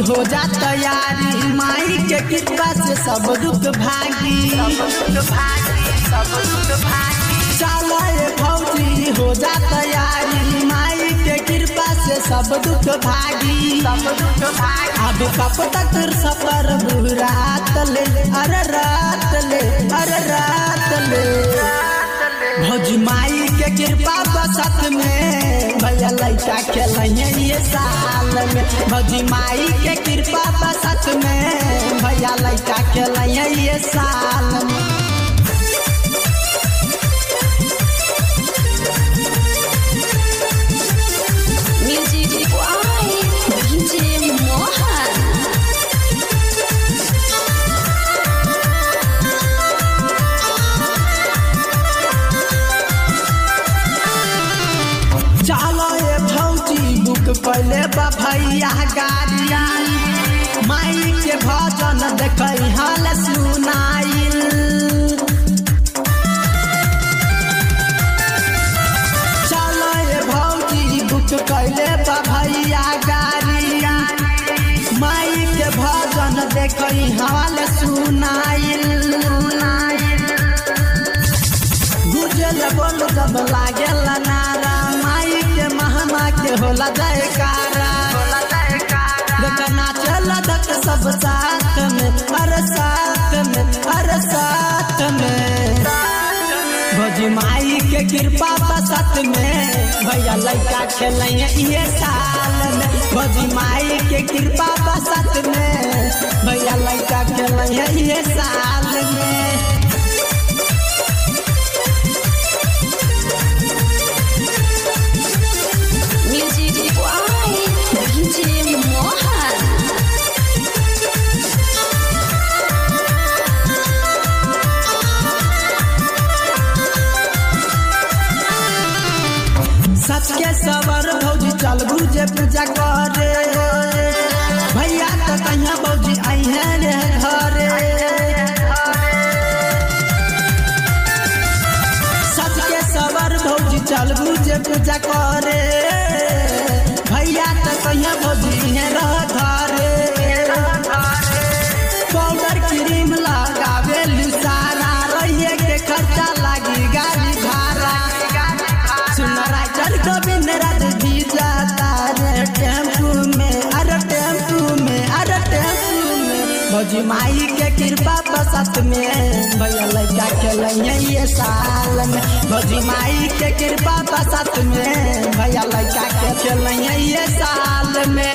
हो जा तैयारी माई के कृपा से सब दुख भागी चलो ये फौजी हो जा तैयारी माई के कृपा से सब दुख भागी अब कब तक सफर बुरात ले अरे रात ले अरे रात ले भौजी माई के कृपा बसत में भैया लैका खेलैया ये साल में भौजी माई के कृपा बसत में भैया लैका खेलैया ये साल में Music by DJ Mohan. चलो ये भौजी बुक पहले बा भैया गाड़िया माई के भजन देखै हाल सुनाइल चलो ये भौजी बुक कैले बा भैया गाड़िया माई के भजन देखै हाल सुनाइल गुजल बोल जब लागल नारा माई के महमा के होला जयकारा देखना चल दक सब साथ में हर साथ में हर साथ में भोजी माई के कृपा बसत में भैया लड़का खेलैया ये साल में भोजी माई के कृपा बसत में भैया लड़का खेलैया ये साल में Music by DJ Mohan. सच के सवर भौजी चल जे पूजा करे भैया तो कहिया भौजी आई है रे घरे सच के सवर भौजी चल जे पूजा करे भैया तो कहिया भौजी है रह घरे पाउडर क्रीम लगावे सारा रहिए के खर्चा लागी गाड़ी भाड़ा सुन राइटर गोविंद राज जी जाता रे टेम्पू में अरे टेम्पू में अरे टेम्पू में भौजी माई के कृपा बसत में भैया लड़का खेलैया ये साल में भौजी माई के कृपा बसत में भैया लड़का के खेलैया ये साल में